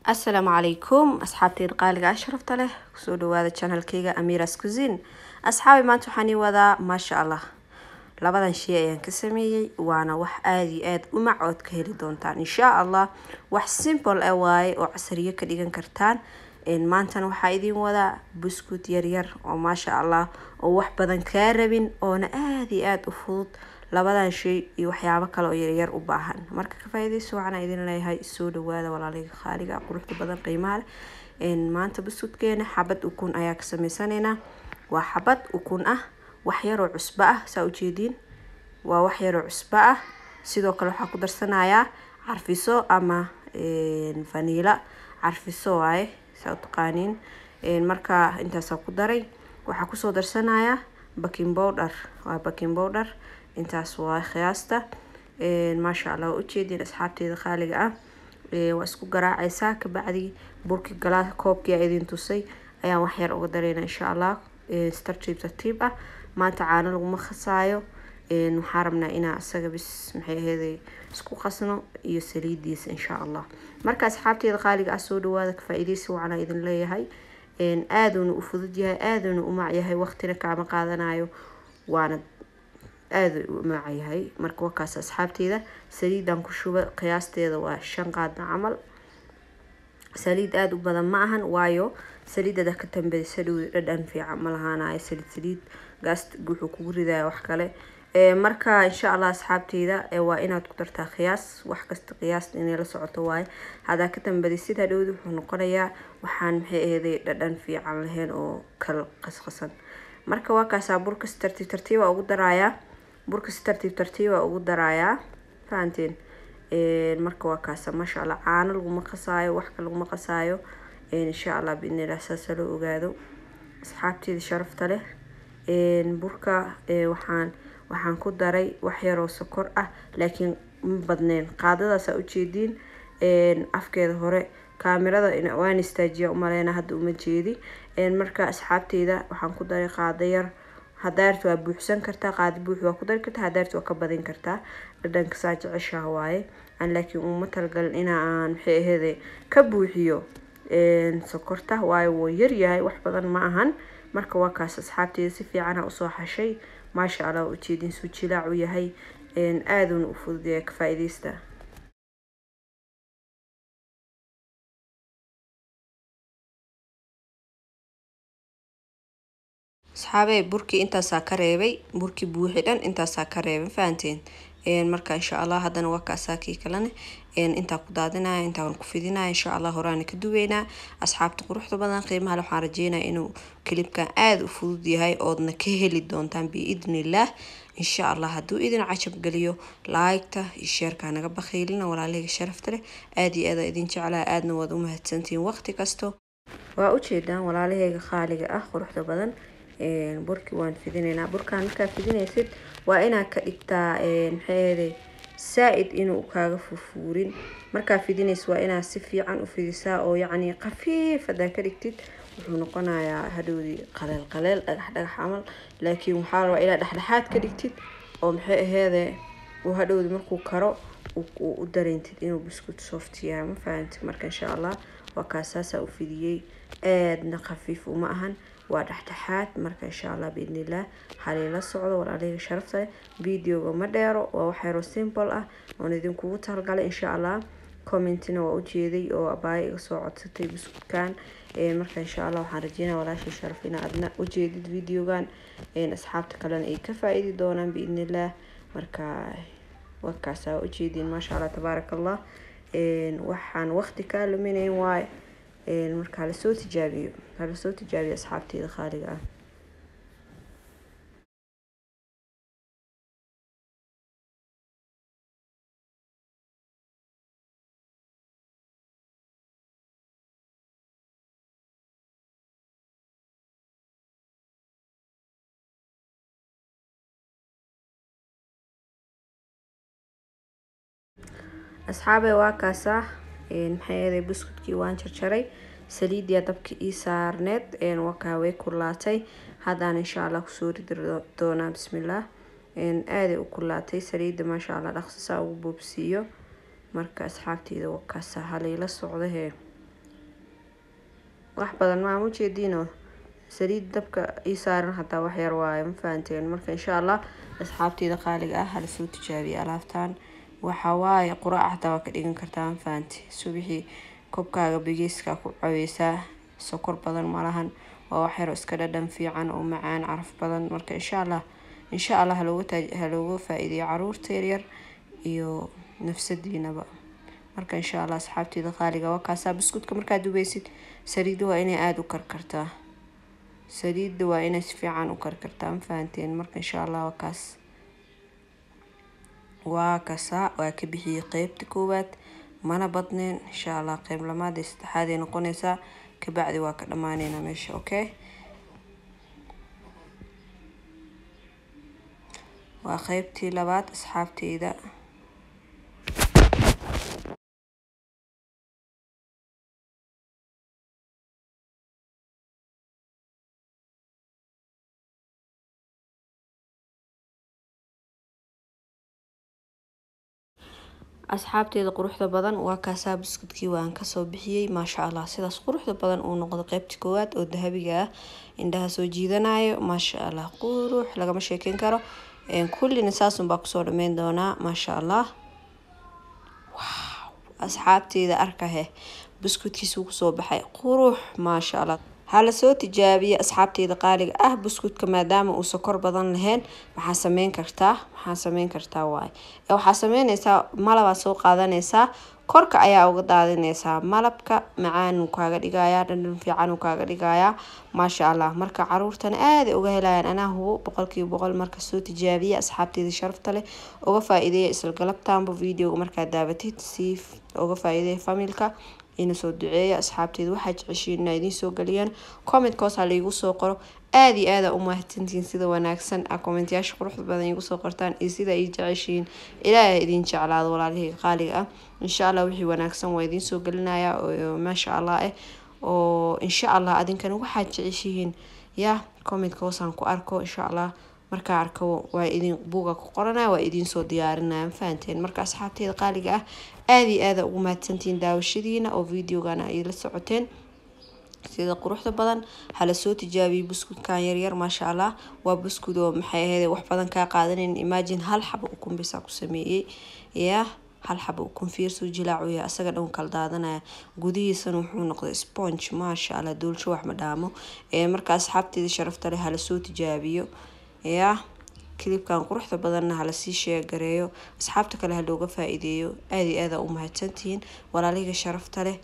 asalaamu calaykum asxaabteyda qaaliga ashrafta leh kusoo dhawaada channelkeyga amiras cusin asxaabi maanta waxaan ii wadaa maasha allah labadan shay ayaan ka sameeyey waana wax aada iyo aada u mac ood ka heli doontaan insha allah wax simple ah waaye oo casariyo ka dhigan kartaan maantana waxaa idiin wadaa buskut yaryar oo maasha allah oo wax badan kaa rabin oona aada iyo aada u fudud labadan shay iyo waxyaabo kale oo yaryar u baahan marka ka faa'iidayso waxaan idin leeyahay soo dhawaada walaalayga qaaliga quruxda badan qiimaha leh maanta buskutkeena xabad ukun ayaa ka sameysanaynaa waa xabad ukun ah wax yaroo cusbo ah saa ujeediin waa wax yaroo cusbo ah sidoo kale waxaa ku darsanayaa carfiso ama vanila carfiso waaye saa utaqaaniin marka intaasaa ku daray waxaa kusoo darsanayaa baking powder waa baking powder intaas waa qiyaasta maasha allah waa ujeediin asxaabteeda qaaliga ah waa isku garaacaysaa kabacdi burki galaa koobkii aa idin tusay ayaan waxyar uga dareyna insha allah tartiib tartiib ah maanta caano laguma khasaayo waxaa rabnaa inaa isaga bis maxay aheeday isku qasno iyo saliidiisa insha allah marka asxaabteeda qaaliga ah soo dhawaada ka faa-iideysi wacanaa idin leeyahay aaduna u fudud yahay aaduna u mac yahay waqtina kaama qaadanayo waana aada u maacayahay marka wakaas asxaabteeda saliidan ku shuba qiyaasteeda waa shan qaadna camal saliid aada u badan ma ahan waayo saliidada ka tambeysa dhow dhadhan fiican ma lahaanayo saliid saliid gaas wuxuu kugu ridaya wax kale marka insha allah asxaabteyda waa inaad ku dartaa qiyaas wax kasta qiyaas inay la socoto waaye hadaa ka tambadisid hadhowdi wuxuu noqonayaa waxaan maxay aheeday dhadhan fiican lahayn oo kal qasqasan marka waa kaasaa burkas tartiib tartiiba ugu darayaa burka si tartiib tartiiba ugu darayaa fahanteen marka waa kaasa maasha allah caano laguma qasaayo wax ka laguma qasaayo insha allah biidnillah saasa loo ogaado asxaabteeda sharafta leh burka waxaan waxaan ku daray wax yaroo sokor ah laakiin ma badneen qaadadaasa ujeediin afkeeda hore kaamirada waan istaajiya umaleyna hadda uma jeedi marka asxaabteyda waxaan ku daray qaado yar hadaarta waa buuxsan kartaa qaadi buux waa ku dari kartaa hadaarta waa ka badin kartaa dhadhanka saa jeceshaha waaye aan laakiin uma talagalin ina aan maxay aheede ka buuxiyo sokorta waayo wuu yaryahay wax badan ma ahan marka waa kaas asxaabteeda si fiicana usoo xashay maasha allah waa ujeedin suu jilaac u yahay aaduna u fududaya ka faa-ideysta asxaabey burkii intaasaa ka reebay burkii buuxi dhan intaasaa ka reebay fahanteen marka insha allah haddana waa kaasaa kii kalene intaa ku daadinaya intaan ku fidinaya insha allah horaana ka duweynaa asxaabta quruxda badan qiimaha le waxaan rajeynaya inuu kilibkan aada u fudud yahay oodna ka heli doontaan biidnillaah insha allah hadduu idin cajab geliyo laagta iyo sheerkaa naga bakhiilina walaalahayga sharafta leh aada iyo aada idin jeclaa aadna waad u mahadsantihiin waqti kasto waa ujeedaan walaalahayga qaaliga ah quruxda badan burki waan fidinaynaa burkaan markaa fidinaysid waa inaad ka dhigtaa maxay aheday saa-id inuu kaaga furfuurin markaa fidinays waa inaad si fiican u fidisaa oo yacni khafiif hadaa ka dhigtid wuxuu noqonayaa hadhowdii qaleel qaleel dhagax dhagax camal laakiin waxaa rabaa inaad dhexdhexaad ka dhigtid oo maxay aheede uu hadhowdi markuu karo u dareentid inuu buskut soft yahay ma fahantid marka insha allah waa kaasaasaa u fidiyey aadna khafiif uma ahan waa dhexdhexaad marka insha allah biidnillaah haliila socdo walaalahayga sharafta leh videoga ma dheero waa wax yaroo simple ah oon idinkugu talgalay insha allah commentina waa ujeeday oo abaayo iga soo codsatay buskutkan marka insha allah waxaan rajeynaya walaashay sharaf ina adna ujeedid videogan asxaabta kalena ay ka faa-iidi doonaan biidnillaah marka warkaasa waa ujeediin maasha allah tabaaraka allah waxaan waqti kaa luminayn waaye marka halasoo tijaabiyo halasoo tijaabiyo asxaabteeda qaaliga ah asxaabey waa kaasaa maxay eeday buskudkii waan jarjaray saliidiya dabka ii saarneed wakaa way kulaatay haddaan insha allah kusoo ridi doonaa bismillaah aaday u kulaatay saliidda maasha allah dhaqsisaa ugu boobsiiyo marka asxaabteyda wakaasa halayla socdahee wax badan maa ujeediino saliid dabka ii saaran hataa wax yar waayo ma fahanteen marka insha allah asxaabteeda qaaliga ah hala soo tijaabiya alaabtaan waxa waaye quraac hataa waa ka dhigan kartaa ma fahante subixii kobkaaga bigeeska ku caweysaa sokor badan malahan waa wax yaro iska dhadhan fiican oo macaan caraf badan marka insha allah insha allah halooga faa-iideeyo caruurta yaryar iyo nafsadiinaba marka insha allah asxaabteeda qaaliga waa kaasaa buskudka markaad dubeysid saliidda waa inay aada u karkartaa saliidda waa inay si fiican u karkartaa ma fahanteen marka insha allah waa kaas waa kasaa waa ka bixiyey qeybta koowaad mana badneen insha allah qeyb lamaad iyo saddexaad ay noqonaysaa kabacdi waa ka dhamaaneynaa meesha okay waa qeybtii labaad asxaabteyda asxaabteeda quruxda badan waa kaasaa buskudkii waan kasoo bixiyey maasha allah sidaas quruxda badan uu noqdo qeybta koowaad oo dahabiga ah indhaha soo jiidanayo maasha allah qurux lagama sheekeyn karo kullina saasunbaa kusoo dhameyn doonaa maasha allah asxaabteeda arkahe buskudkiisuu kusoo baxay qurux maasha allah hala soo tijaabiya asxaabteeda qaaliga ah buskudka maadaama uu sokor badan lahayn maxaa sameyn kartaa maxaa sameyn kartaa waaye waxaa sameyneysaa malabaa soo qaadanaysaa korka ayaa uga daadineysaa malabka macaan uu kaaga dhigayaa dhandhan fiican uu kaaga dhigayaa maasha allah marka caruurtana aaday uga helayaan anaa hubo boqolkiiba boqol marka soo tijaabiya asxaabteeda sharafta leh uga faa-iideeya isla galabtaanba videoga markaad daabatid si uga faa-iideeya familka ina soo duceeya asxaabteeda waxaa jeceshiin inaa idiin soo geliyaan comment hoos ha laigu soo qoro aada iyo aada u mahadsantihiin sida wanaagsan a commentayaasha quruxda badan igu soo qortaan iyo sida ay jeceshiin ilaahay idin jeclaado walaalihii qaaliga ah insha allah wixii wanaagsan waa idiin soo gelinaya maasha allah eh oo insha allah adinkana waxaad jeceshihiin ya commentka hoosaan ku arko insha allah markaa arko waa idin buuga ku qoranaya waa idiin soo diyaarinaya ma fahanteen marka asxaabteeda qaaliga ah aada iyo aada ugu mahadsantihiin daawashadiina oo videogana ay la socoteen sida quruxda badan hala soo tijaabiyo buskudkan yaryar maasha allah waa buskud oo maxay ahayd wax badan kaa qaadanan imagine hal xaba ukun bisaa ku sameeyey ya hal xaba ukun fiirsoo jilaacuya asaga dhan kala daadanaya gudihiisana wuxuu noqday sponge maasha allah doolsho wax ma dhaamo marka asxaabteeda sharafta leh hala soo tijaabiyo ya kilibkan quruxda badanna halasii sheegareeyo asxaabta kale ha looga faa-iideeyo aada iyo aada u mahadsantihiin walaalihiga sharafta leh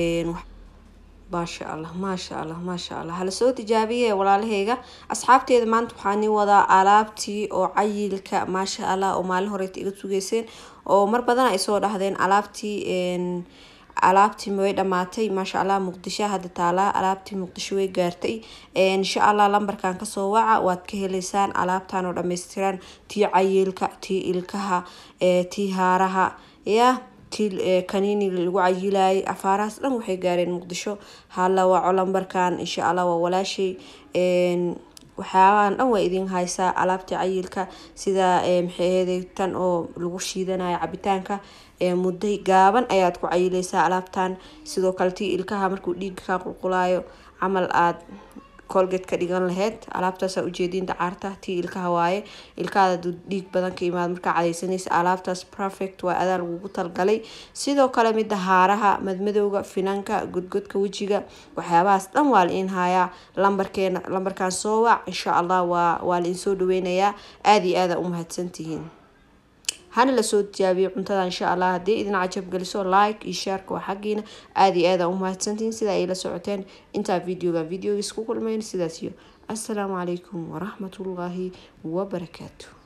maasha allah maasha allah maasha allah hala soo tijaabiye walaalaheyga asxaabteeda maanta waxaani wadaa alaabtii oo cayilka maasha allah oo maalin horeeta iga sugeyseen oo mar badan ay soo dhahdeen alaabtii alaabtii way dhamaatay maasha allah muqdisho hadda taalaa alaabtii muqdisho way gaartay insha allah lambarkan kasoo waca waad ka heleysaan alaabtan oo dhameystiran tii cayilka tii ilkaha tii haaraha ya tii kaniiniga lagu cayilayay afaarahaas dhan waxay gaareen muqdisho hala waco lambarkan insha allah waa walaashay waxyaabahan dhan waa idin haysaa alaabtii cayilka sida maxay aheeday tan oo lagu shiidanayo cabitaanka mudday gaaban ayaad ku cayileysaa alaabtan sidoo kale tii ilkaha markuu dhiigga kaa qulqulaayo camal aada colgate ka dhigan laheyd alaabtaasa ujeediin dacaarta tii ilkaha waaye ilkaada aduu dhiig badan ka imaad markaa cadaysanaysa alaabtaas perfect waa adaa lagugu talgalay sidoo kale mida haaraha madmadowga finanka godgodka wejiga waxyaabahaas dhan waa la in hayaa lambarkeena lambarkan soo wac insha allah waa waa la insoo dhaweynayaa aada iyo aada u mahadsantihiin hana lasoo tijaabiyo cuntada insha allah haddii idin cajab geliso like iyo shaarka waa xaggiina aada iyo aada u mahadsantihiin sida ay la socoteen intaa videoga videogiis ku kulmayn sidaas iyo assalaamu calaykum waraxmatullaahi wabarakaatu